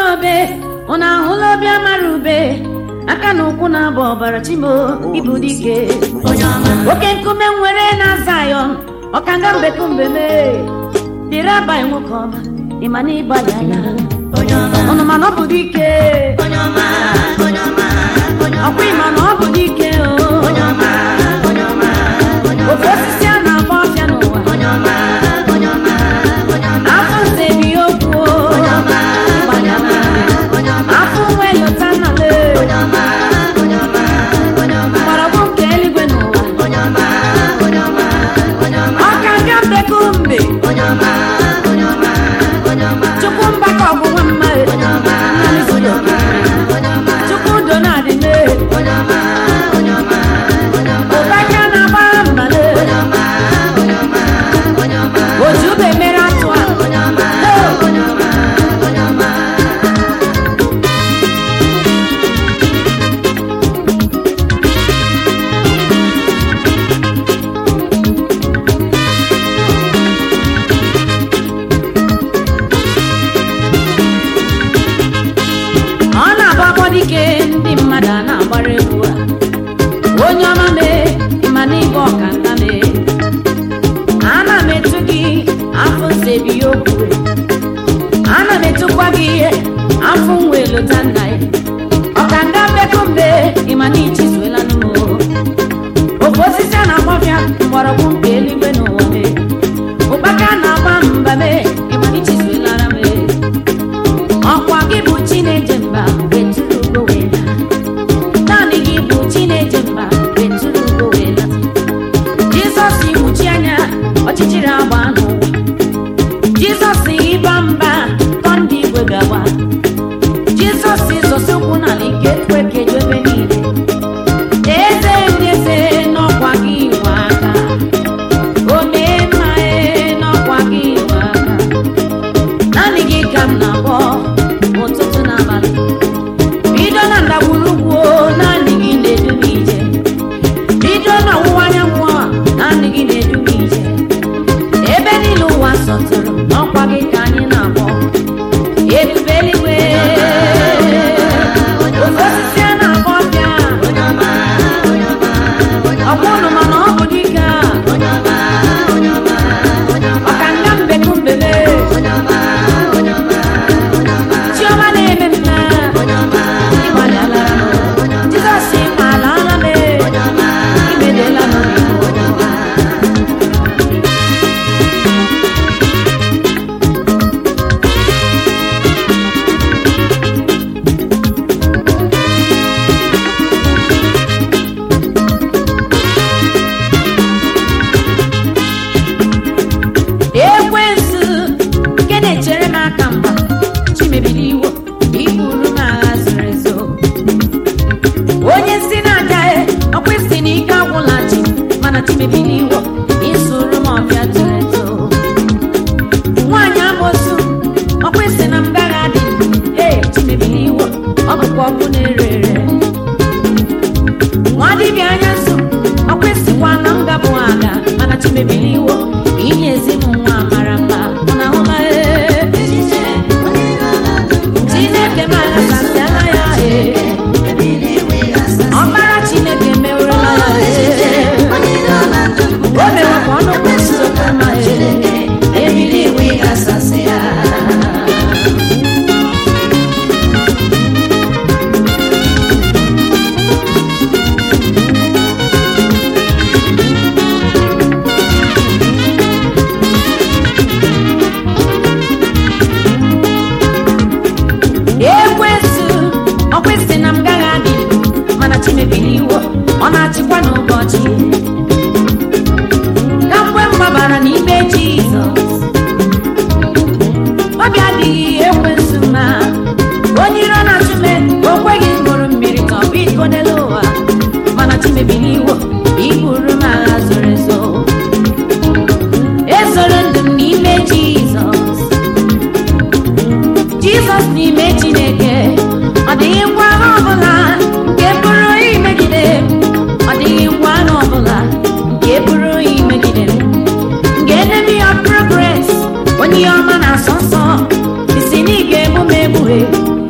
obe ụnụ ahụla obi amara ube aka na ụkwụ na-abụ ọbara chimo ibu dike oke nkume nwere na zayọn ọkanga mbekumbe mee dịrị abalị nwoke ọma ịma na ịgbalị anya ụnụ mana ọ bụ dike ọkwa ịma na ọ bụ dike o ofe osisi a na-agba ọfịa n'ụwa afọ nze bi okwu afọ nwe lụta nnale mgbọrọgwụ nke eluigwe n'ụwa ọka bịa mbekumbe chukwu mbaka ọgwụgwọ mma chukwu udo na-adị mee ụbaka na-agba mbale oji ube mere atụ a ọ na-abụ akpọ dike ndị mmadụ a na-agbara egwu a onye ọma mee ịma na ịbụ ọkanga mee ana m etu gị afọ nsebi okwu ana m etukwa gị ihe afọ nwe lụta nna ya ọkanga mbekumbe ịma na ichizuela n'ụmụ ofe osisi a na-agbọfịa mgbọrọgwụ nke eluigwe n'ụwa mee ụkpaka na-agba mba mee ịma na ichizuelara mee ọkwa gị bụ chineje mba wetụrụ ugo wee laa naanị gị bụ chineje mba wetụrụ ugo wee laa jizọs iwuchi anya ọchịchịrị agba n'ụwa jizọs ịba mba tọ ndị igwe bịawa jizọs ịzọsi ụkwụ n'ala ike kwe keju ebe niile eze ndị eze n'ọkwa gị nwe aka o mee mma ee n'ọkwa gị nwe aka naanị gị ka m na-akpọ ụtụtụ na abalị bido na ndagwurugwu o, naanị gị na-edu m ije bido na ọwụwa anyanwụ a naanị gị na-edu m ije ebe niile ụwa sọtụrụ n'ọkwa gị ka anyị na-akpọ ebube eluigwe ofe osisi a na-akpọ ọbịa ọgwa ụnụ mana ọ bụ dike a ọkanga mbekumbele chiọma na-eme mma ịgbalịala jizọs ịmaala ala m imedela n'obi ekwensu nke na-echere m aka mgba chimebiri iwo iburu m agha zoro ezo onye si na-aja e ọkwa isi na ike agwụla chi mana chimebiri iwo isuru m ọbịa zoro ezo nwaanyị amosu ọkwa isi na m gaghị adị ee chimebiri iwo ọ bụkwa ọkụ na-ere ere nwa dibịa anya nso ọkwa isikwa na m gabụ aga mana chimebiri iwo inye ezi m nwa mara mma mụ na hụla ee chineke m aghasasịala ya ee ọkpara chineke mewerela ya ee o mewekwa ọnụ kwesị okwu ma ee ebili iwe ịghasasị ya ekwensu ọkwesị na m gaghị adị mana chimebiri iwo ọ na-achịkwa n'ụbọchị na mgbe m gbabara n'ime jizọs obi adịghị ekwensu ma onye iro na-achụme o kweghị ṅụrụ mmiri ka ọ bụ iko n'elu ụwa mana chimebiri iwo iburu m agha zoro ezo ezoro ndụ m n'ime jizọs jizọs n'ime chineke ọ dịghị ngwa agha ọbụla nke pụrụ imegide m ọ dịghị ngwa agha ọbụla nke pụrụ imegide m nke enemy of progress onye ihe ọma na-asọ nsọ isi na ị ga-egbu m egbughe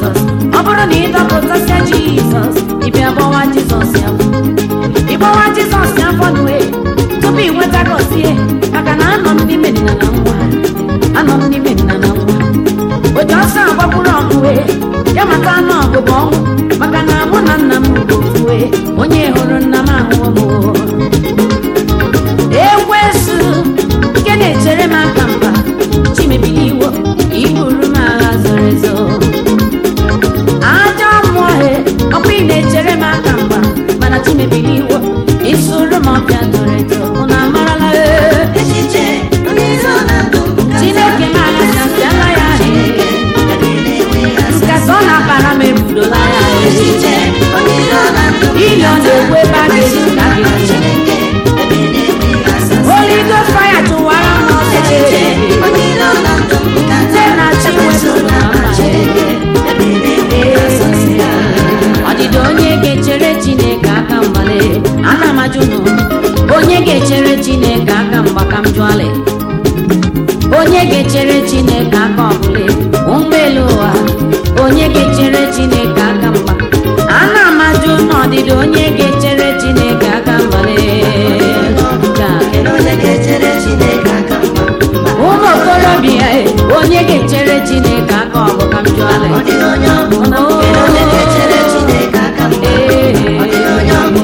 jizọs ọ bụrụ na ịdọpụtasịa jizọs ịbịa gbawa jizọs ya afọ. ịgbawa jizọs ya afọ nue tupu ị nweta gọzie maka na anọ m n'ime nna na nwa anọ m n'ime nna na nwa otu ọsọ agbagburu ọgụwe ya maka anụ ọgụgụ ọnwụ maka na mụ na nna m bụ ofuwe onye hụrụ nna m ahụhụ m ekwesu nke na-echere m aka mba chimebili iwo iburu m agha zoro ezo aja mmụọ he ọkwa ị na-echere m aka mba mana chimebili iwo isuru m ọbịa zoro ezo unu amarala ee Echiche onye ezi ọnọdụ chineke m aghasasịala ya nkasa ọ na-akpara m ebudola ya Echiche onye ezi ọnọdụ ili ọ na-ekwu ebe a ga-esi ka a ga-esi Chineke ebe na-enwe asasị Holy Ghost fire tụwara m ọsọ Echiche onye ezi ọnọdụ Nne na chi wezụga mma Chineke ebe na-enwe asasị ọdịda onye ga-echere chineke aka mgbale ana m ajụ nụ onye ga-echere chineke aka mgba ka m jụọle onye ga-echere chineke aka ọbụla ụgbọelu ụwa onye ga-echere chineke aka mgba ana m ajụ n'ọdịda onye ga-echere chineke aka mgbale Kedu onye ga-echere Chineke aka mgba ụmụ okorobịa e, onye ga-echere chineke aka ọbụ ka m jụọle Ọ dịghị onye ọ bụ Kedu onye ga-echere Chineke aka mgba Ọ dịghị onye ọ bụ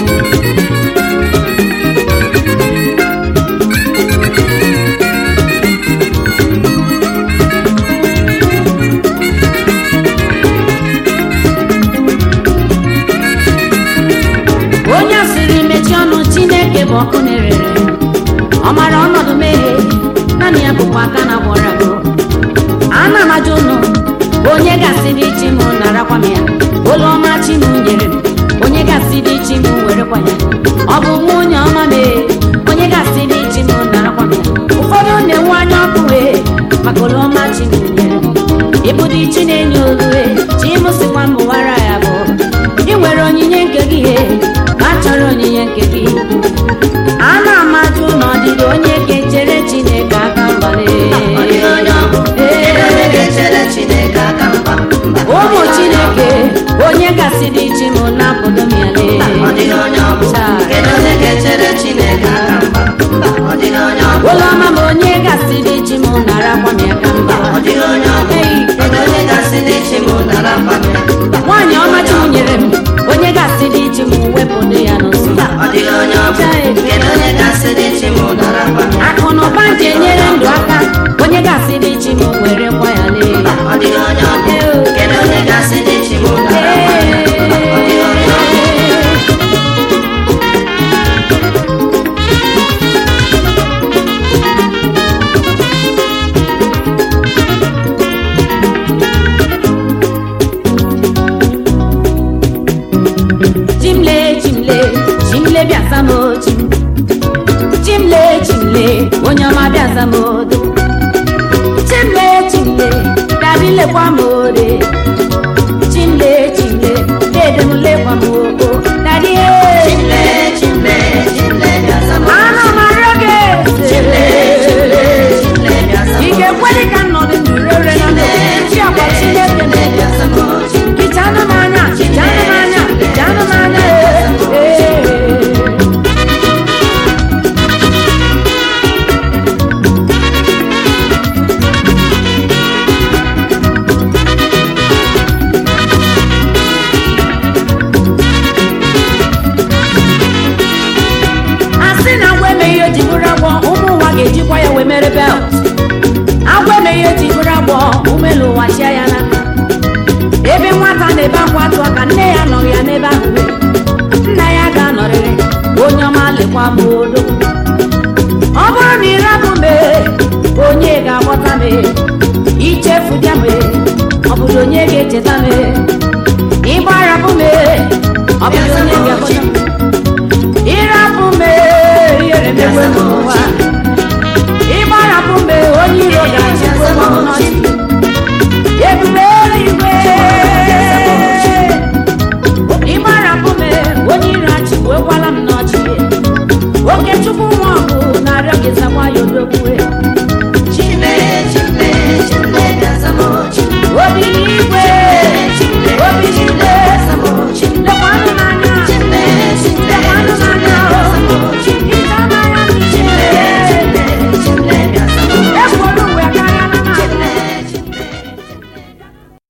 onye asịrị mechie ọnụ chineke bụ ọkụ na-erere ọ mara ọnọdụ mmehie naanị ya bụkwa aka na gwọrọ agwọ ana m ajụ ụnụ onye gasị dị chi m narakwa m ya olu ọma chi m nyere m onye gasị dị chi m werekwa ya ọ bụ nwa onye ọma mee onye gasị dị chi m narakwa m ya ụfọdụ na-enwe anya ọkụ wee maka olu ọma chi m nyere m ịbụdị chi na-enye olue chi m sikwa m wara ya bụ ị nwere onyinye nke gị he ma chọrọ onyinye nke gị ana m ajụ na ọdịdị onye ga-echere chineke aka mgbale Ọ dịghị onye ọ bụ Kedu onye ga-echere Chineke aka mgba Mba, ọ ụmụ dịghị onye ọ bụ. chineke onye gasị dị chi m na-apụdo m ya lee Ọ dịghị onye ọ bụ Kedu onye ga-echere Chineke aka mgba Mba, ọ dịghị onye ọ bụ ụlọ ọma m onye gasị dị chi m narakwa m ya ka mba Ọ dịghị onye ọ bụ Ei, Kedu onye ga-asị n'echi m nara mkpa m ya Mba, nwaanyị ọma chi m nyere m onye gasị dị chi m wepụdo ya n'ụzọ mba, ọ dịghị onye ọ bụ Kedu onye ga-asị n'echi m nara mkpa m ya akụ na ụba ji enyere ndụ aka onye gasị dị chi m were kwa ya lee Ọ dịghị onye ọ bụ Kedu onye ga-asị n'echi m nara mkpa m ya Ọ dịghị onye ọ bụ chimle chimle chimle bịaza m chim chimle chimle onye ọma bịaza m odo chimle chimle dabilekwa m ore chimle chimle dede m lekwa m oko dadie Chimle, chimle, chimle, bịa zama ana m arịọ gị Chimle, chimle, eze chimle, bịa zama ị ga-ekweli ka nnọdụ ndụ rere na ndụ chi ọkwa chineke Chimle, bịa zama hichanụ m anya hichanụ m anya hichanụ m anya ee ee a sị na agwa emeghị o ji bụrụ agwọ ụmụ ụwa ga-ejikwa ya wee mere belt agwa emeghị o ji bụrụ agwọ ụmụelu ụwa chia ya n'aka ebe nwata na-ebe akwa atụ aka nne ya nọrọ ya n'ebe ahụ nna ya ga-anọrịrị onye ọma lekwa m odo ọ bụrụ na ịrabụ mee onye ga-agbọta mee ichefu bịa mee ọ bụrụ onye ga-echeta mee